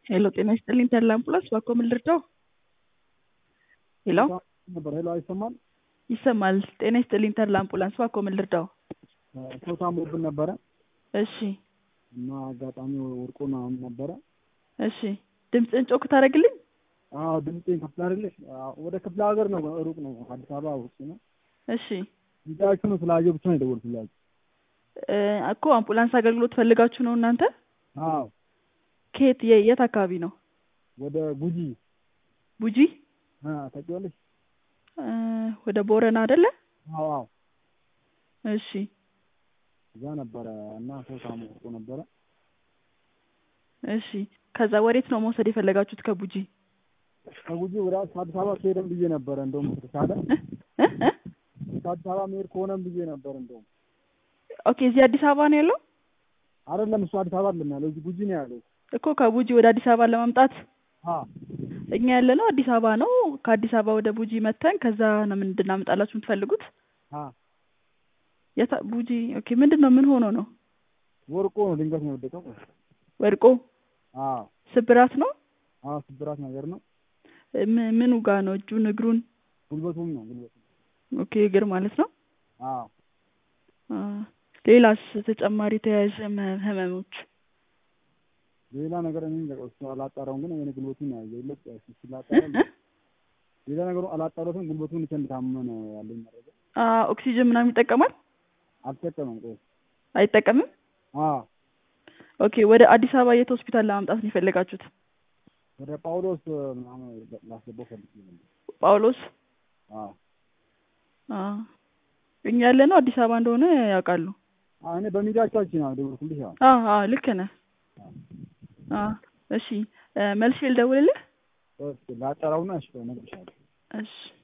ሄሎ ጤና ይስጥልኝ ተድላ አምቡላንስ ባኮ ምን ልርዳው? ሄሎ ነበር ሄሎ፣ አይሰማል? ይሰማል። ጤና ይስጥልኝ ተድላ አምቡላንስ ባኮ ምን ልርዳው? ሰው ታሞብን ነበረ እሺ እና አጋጣሚ ወርቆ ምናምን ነበረ። እሺ ድምፅህን ጮክ ታደርግልኝ? አዎ ድምጤን ክፍለ አይደለሽ? ወደ ክፍለ ሀገር ነው፣ ሩቅ ነው፣ አዲስ አበባ ውስጥ ነው። እሺ ሚዲያችሁ ነው ስላየሁ ብቻ ነው የደወልኩላችሁ። እ እኮ አምቡላንስ አገልግሎት ፈልጋችሁ ነው እናንተ? አዎ ከየት የ- የት አካባቢ ነው? ወደ ጉጂ ቡጂ አ ታውቂዋለሽ? እ ወደ ቦረና አይደለ? አዎ አዎ እሺ እዛ ነበረ እና ሰው ታሞ ወርቆ ነበረ። እሺ ከዛ ወዴት ነው መውሰድ የፈለጋችሁት ከቡጂ? ከጉጂ ወደ አዲስ አበባ ከሄደን ብዬ ነበረ እንደውም ከተቻለ እ እ እ እስከ አዲስ አበባ መሄድ ከሆነም ብዬ ነበር እንደውም ኦኬ እዚህ አዲስ አበባ ነው ያለው? አይደለም እሱ አዲስ አበባ አይደለም ያለው እዚህ ጉጂ ነው ያለው። እኮ ከቡጂ ወደ አዲስ አበባ ለመምጣት አ እኛ ያለነው አዲስ አበባ ነው። ከአዲስ አበባ ወደ ቡጂ መተን ከዛ ነው ምን እንድናመጣላችሁ የምትፈልጉት? አ የታ ቡጂ ኦኬ ምንድን ነው ምን ሆኖ ነው? ወርቆ ነው ድንገት ነው የወደቀው። ወድቆ አ ስብራት ነው? አ ስብራት ነገር ነው። ም- ምኑ ጋ ነው? እጁን እግሩን? ጉልበቱም ነው ጉልበቱ ኦኬ እግር ማለት ነው። አ አ ሌላስ ተጨማሪ ተያያዥ ህመ- ህመሞች? ሌላ ነገር እኔ እንደው እሱ አላጣራውም፣ ግን እኔ ጉልበቱን ነው ያየው። ይለቅ እሱ እ ስላጣራ እ ሌላ ነገሩ አላጣራሁትም። ጉልበቱን ብቻ እንደታመመ ነው ያለኝ መረጃ። አ ኦክሲጅን ምናምን ይጠቀማል? አልተጠቀመም። ቆይ አይጠቀምም? አ ኦኬ ወደ አዲስ አበባ የት ሆስፒታል ለማምጣት ነው የፈለጋችሁት? ወደ ጳውሎስ ምናምን ላስገባው ፈልጌ ነበር። ጳውሎስ አ አ እኛ ያለነው አዲስ አበባ እንደሆነ ያውቃሉ። አ እኔ በሚዲያቻችን ነው ደውልኩልሽ። አዎ አ አ ልክ ነህ። አ እሺ እ መልሼ ልደውልልህ? ኦኬ ላጣራውና እሺ እነግርሻለሁ። እሺ